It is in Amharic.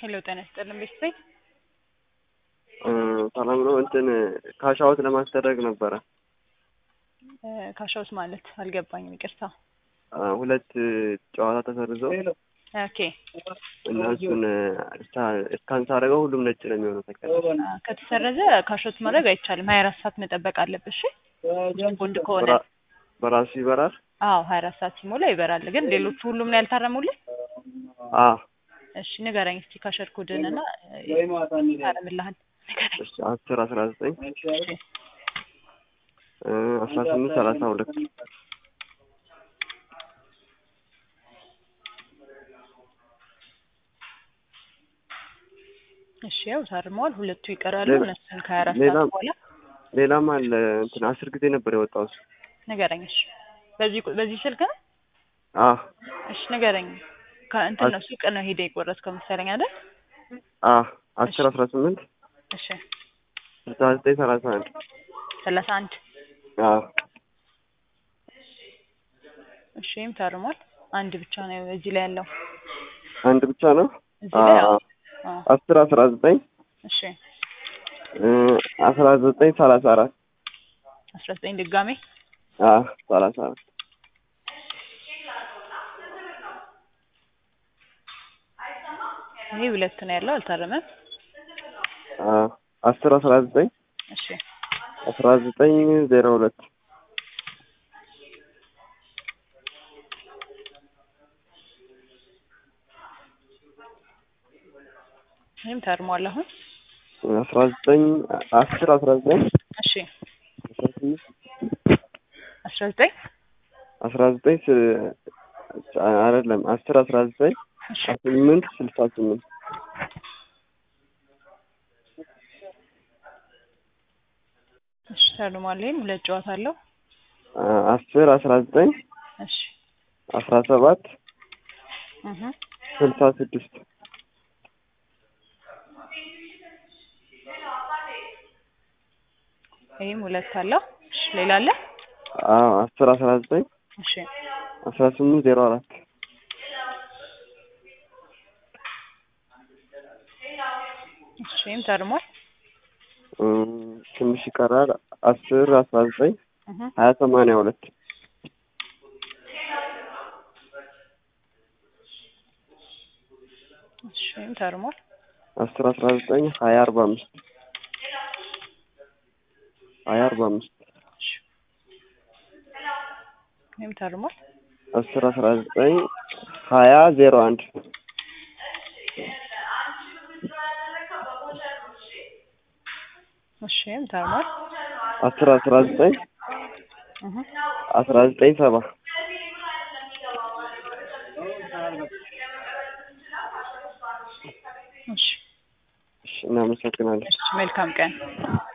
ሄሎ ጤና ይስጥልን ቤተሰብ ሰላም ነው። እንትን ካሻዎት ለማስደረግ ነበረ። ካሻውስ ማለት አልገባኝም፣ ይቅርታ። ሁለት ጨዋታ ተሰርዘው ኦኬ እና እሱን እስካን ሳደርገው ሁሉም ነጭ ነው የሚሆነው። ተቀ ከተሰረዘ ካሾት ማድረግ አይቻልም። ሀያ አራት ሰዓት መጠበቅ አለብሽ። ቦንድ ከሆነ በራሱ ይበራል። አዎ ሀያ አራት ሰዓት ሲሞላ ይበራል። ግን ሌሎቹ ሁሉም ነው ያልታረሙልህ? አ እሺ ንገረኝ እስቲ ካሸር ኮድን እና ታረምልሃል። ንገረኝ። እሺ አስር አስራ ዘጠኝ አስራ ስምንት ሰላሳ ሁለት እሺ ያው ታርመዋል። ሁለቱ ይቀራሉ። ሌላ- እነሱን ከሀያ አራት ሌላ- ሰዓት በኋላ ሌላም አለ። እንትን አስር ጊዜ ነበር የወጣው እሱ። ንገረኝ። እሺ በዚህ ቁ- በዚህ ስልክ ነው? አ እሺ ንገረኝ። ከእንትን ነው ሱቅ ነው ሄደ የቆረጥከው መሰለኝ አይደል? አ አስር አስራ ስምንት እሺ ስልሳ ዘጠኝ ሰላሳ አንድ ሰላሳ አንድ አ እሺ ይህም ታርሟል። አንድ ብቻ ነው እዚህ ላይ ያለው አንድ ብቻ ነው። እዚህ ላይ አ አዎ። አዎ። አስር አስራ ዘጠኝ እሺ አስራ ዘጠኝ ሰላሳ አራት አስራ ዘጠኝ ድጋሜ አ ሰላሳ አራት ይሄ ሁለት ነው ያለው አልታረመም። አ አስር አስራ ዘጠኝ እሺ አስራ ዘጠኝ ዜሮ ሁለት ይህም ታርሟል አሁን። አስራ ዘጠኝ አስር አስራ ዘጠኝ እሺ አስራ ስምንት አስራ ዘጠኝ አስራ ዘጠኝ ስ- አይደለም አስር አስራ ዘጠኝ እሺ ስምንት ስልሳ ስምንት እሺ ታርሟል። ይህም ሁለት ጨዋታ አለው። አስር አስራ ዘጠኝ እሺ አስራ ሰባት እህ ስልሳ ስድስት ይህም ሁለት አለው። እሺ ሌላ አለ? አዎ አስር አስራ ዘጠኝ እሺ አስራ ስምንት ዜሮ አራት እሺ ይህም ታርሟል። እም፣ ትንሽ ይቀራል። አስር አስራ ዘጠኝ እህ ሀያ ሰማንያ ሁለት እሺ ይህም ታርሟል። አስር አስራ ዘጠኝ ሀያ አርባ አምስት ሀያ አርባ አምስት እሺ ይህም ታርሟል። አስር አስራ ዘጠኝ ሀያ ዜሮ አንድ እሺ ይህም ታርሟል። አስር አስራ ዘጠኝ እህ አስራ ዘጠኝ ሰባ እሺ እሺ እናመሰግናለን። እሺ መልካም ቀን